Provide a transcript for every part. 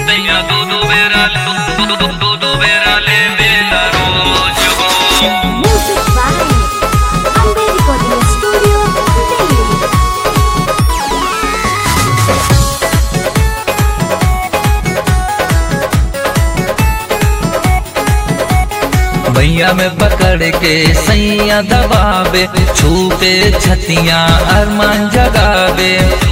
Tenha tudo verá, tudo, tudo verá, levela rojo. Music by Amber Recording Studio, Delhi. भैया में पकड़ के सैया दबावे छूटे छतियां अरमान जगावे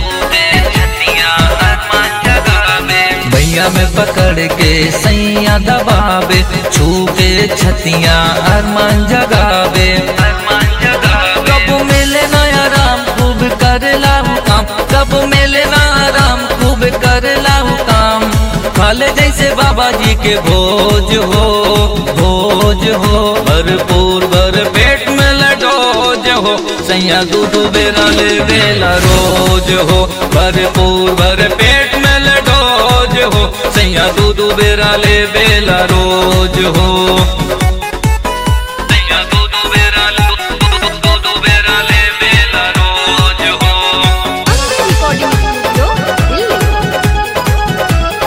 भैया में पकड़ के सैया दबावे छूटे छतियां अरमान जगावे कब मिले ना आराम खूब कर लाऊ काम कब मिले ना आराम खूब कर लाऊ काम खाले जैसे बाबा जी के भोज हो भोज हो भरपूर भर पेट में लडोज हो सैया दूध बेरा ले बेला रोज हो भरपूर भर पेट में लडोज हो सैया दूध बेरा ले बेला रोज हो Tenha tudo verá, tudo, tudo verá, levela rojo. Amber Recording Studio, Delhi.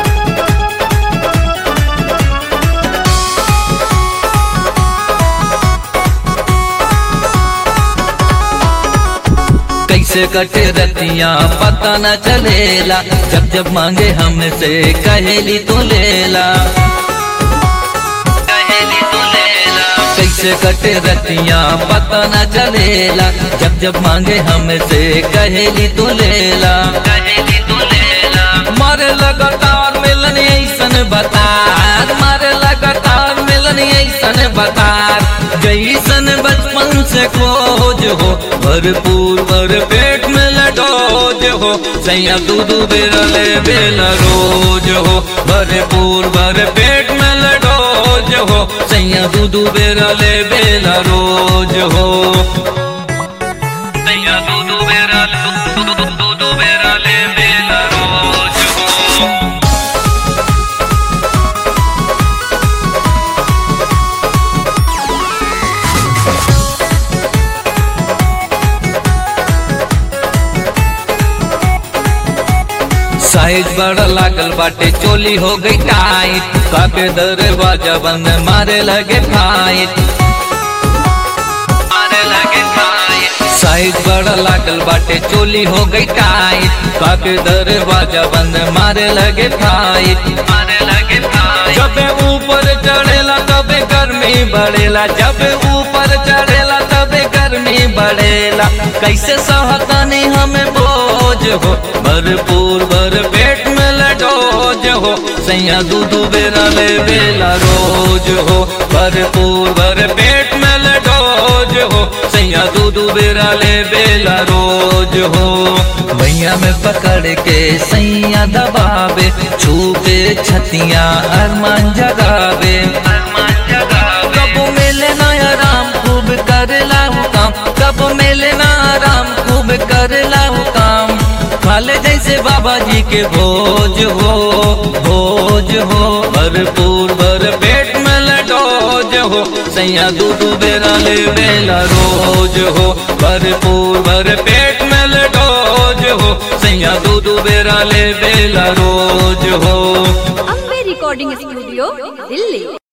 कैसे कटे रतियां पता न चलेला जब जब मांगे हमसे कहेली तो लेला कहेली तो लेला कैसे कटे रतियां पता न चलेला जब जब मांगे हमसे कहेली तो लेला कहेली तो लेला मारे लगातार मिलन ऐसन बतार मारे लगातार मिलन ऐसन बतार जैसन बचपन से खोज हो भरपूर भर पेट में लडोज हो सैया दूध बेरा ले बेला रोज हो भरपूर भर पेट में लडोज हो सैया दूध बेरा ले बेला रोज हो Tenha tudo verá, tudo, tudo verá, levela rojo. Size बड़ा लागल बाटे चोली हो गई टाइट काके दरवाजा बंद मारे लगे फाइट मारे लगे फाइट साइज बड़ा लागल बाटे चोली हो गई टाइट काके दरवाजा बंद मारे लगे फाइट मारे लगे फाइट जब ऊपर चढ़ेला तबे गर्मी बढ़ेला जब ऊपर चढ़ेला तबे गर्मी बढ़ेला कैसे सहतानी हमें बोझ हो भरपूर भर पेट में लडोज हो सैया दूध बेरा ले बेला रोज हो भरपूर भर पेट में लडोज हो सैया दूध बेरा ले बेला रोज हो भैया में पकड़ के सैया दबावे छूपे छतियां अरमान जगावे अरमान जगावे कब मिले ना आराम खूब कर लाऊ काम कब मिले ना आराम खूब कर लाऊ काम खाले जैसे बाबा जी के भोज हो भोज हो भरपूर भर पेट में लडोज हो सैया दूध बेरा ले बेला रोज हो भरपूर भर पेट में लडोज हो सैया दूध बेरा ले बेला रोज हो Amber Recording Studio, Delhi.